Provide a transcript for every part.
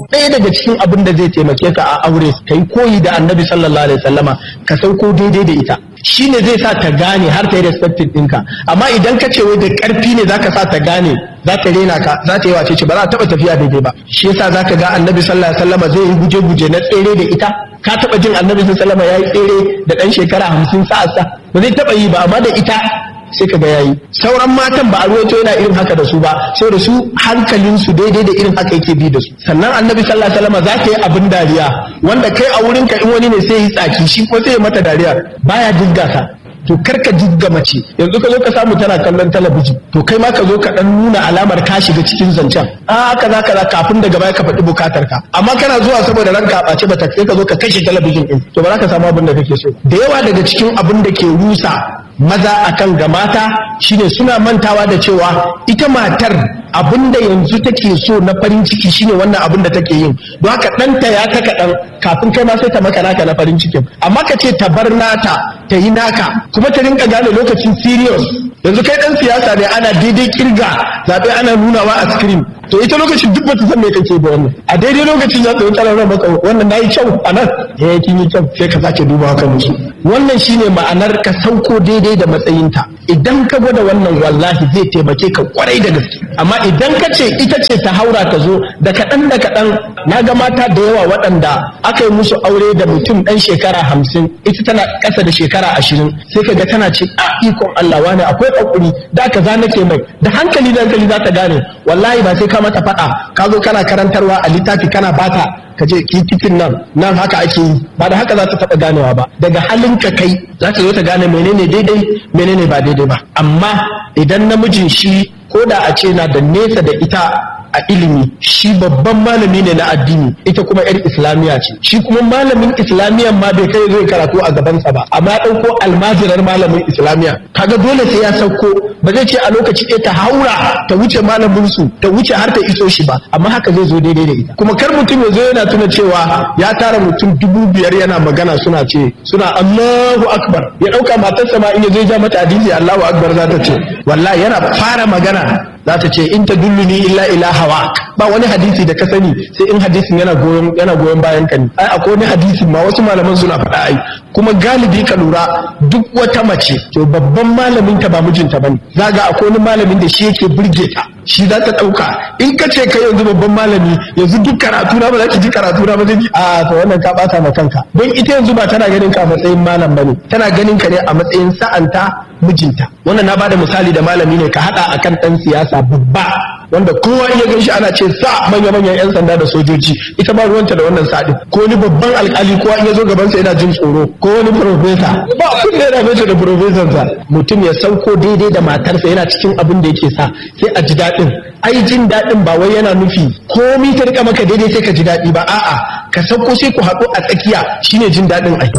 ɗaya daga cikin abin da zai taimake ka a aure ka yi koyi da annabi sallallahu alaihi wasallama ka sauko daidai da ita shi ne zai sa ta gane har ta yi respected ɗinka amma idan ka ce wai da ƙarfi ne zaka sa ta gane za ta rena ka za ta yi wace ce ba za ta taɓa tafiya daidai ba shi yasa zaka ga annabi sallallahu alaihi wasallama zai yi guje-guje na tsere da ita ka taɓa jin annabi sallallahu alaihi wasallama ya yi tsere da ɗan shekara hamsin sa'arsa ba zai taɓa yi ba amma da ita sai ka ga yayi sauran matan ba a ruwaito yana irin haka da su ba saboda su hankalin su daidai da irin haka yake bi da su sannan annabi sallallahu alaihi wasallam za ta yi abin dariya wanda kai a wurin ka in wani ne sai yi tsaki shi ko sai ya mata dariya baya jigga ka to karka jigga mace yanzu ka zo ka samu tana kallon talabijin to kai ma ka zo ka dan nuna alamar ka shiga cikin zancen a kaza kaza kafin daga baya ka faɗi bukatar ka amma kana zuwa saboda ranka a ɓace bata sai ka zo ka kashe talabijin din to ba za ka samu abin da kake so da yawa daga cikin abin da ke rusa maza akan ga mata shine suna mantawa da cewa ita matar abinda yanzu take so na farin ciki shine wannan abin da take yin don haka ɗanta ya ta kaɗan kafin kai ma sai ta maka naka na farin cikin amma ka ce ta bar nata ta yi naka kuma ta rinka gane lokacin serious yanzu kai ɗan siyasa ne ana daidai kirga zaɓe ana nunawa a screen to ita lokacin duk bata san me kake ba wannan a daidai lokacin ya tsaye tsaron maka wannan nayi kyau a nan eh kin yi kyau sai ka sake dubawa kan musu wannan shine ma'anar ka sauko daidai da matsayinta idan ka gwada wannan wallahi zai taimake ka kwarai da gaske amma idan ka ce ita ce ta haura ta zo da kaɗan da kaɗan na ga mata da yawa waɗanda aka yi musu aure da mutum ɗan shekara hamsin ita tana ƙasa da shekara ashirin sai ka ga tana ce a ikon Allah wani akwai ƙwaƙuri da ka za nake mai da hankali da hankali za ta gane wallahi ba sai ka mata faɗa ka zo kana karantarwa a littafi kana bata ka je titin nan nan haka ake yi ba da haka za ta taɓa ganewa ba daga halin ka kai za ta zo ta gane menene daidai menene ba daidai ba amma idan namijin shi ko da a ce na da nesa da ita a ilimi shi babban malami ne na addini ita kuma yar islamiya ce shi kuma malamin islamiyan ma bai kai zai karatu a gabansa ba amma ya ɗauko almajirar malamin islamiya kaga dole sai ya sauko ba zai ce a lokaci ɗaya ta haura ta wuce malamin su ta wuce har ta iso shi ba amma haka zai zo daidai da ita kuma kar mutum ya zo yana tuna cewa ya tara mutum dubu biyar yana magana suna ce suna Allahu akbar ya ɗauka matarsa ma in ya zo ja mata hadisi Allahu akbar za ta ce wallahi yana fara magana za ta ce in ta dulluni illa ila hawa ba wani hadisi da ka sani sai in hadisin yana goyon yana goyon bayan ka ne ai akwai wani hadisi ma wasu malaman suna faɗa ai kuma galibi ka lura duk wata mace to babban malamin ta ba mijinta bane zaga akwai wani malamin da shi yake burge ta shi za ta ɗauka in ka ce kai yanzu babban malami yanzu duk karatu na ba za ki ji karatu na ba zai a to wannan ka ɓata ma kanka don ita yanzu ba tana ganin ka a matsayin malam bane tana ganin ka ne a matsayin sa'anta mijinta wannan na bada misali da malami ne ka haɗa akan ɗan siyasa babba wanda kowa iya gan shi ana ce sa manya manyan yan sanda da sojoji ita ba ruwanta da wannan sadin ko wani babban alkali kowa in ya zo gabansa yana jin tsoro ko wani profesa ba kun ne yana mace da profesansa mutum ya sauko daidai da matarsa yana cikin abin da yake sa sai a ji daɗin ai jin daɗin ba wai yana nufi komi ta rika maka daidai sai ka ji daɗi ba a'a ka sauko sai ku haɗu a tsakiya shine jin daɗin ai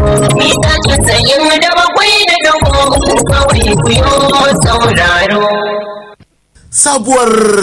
sabuwar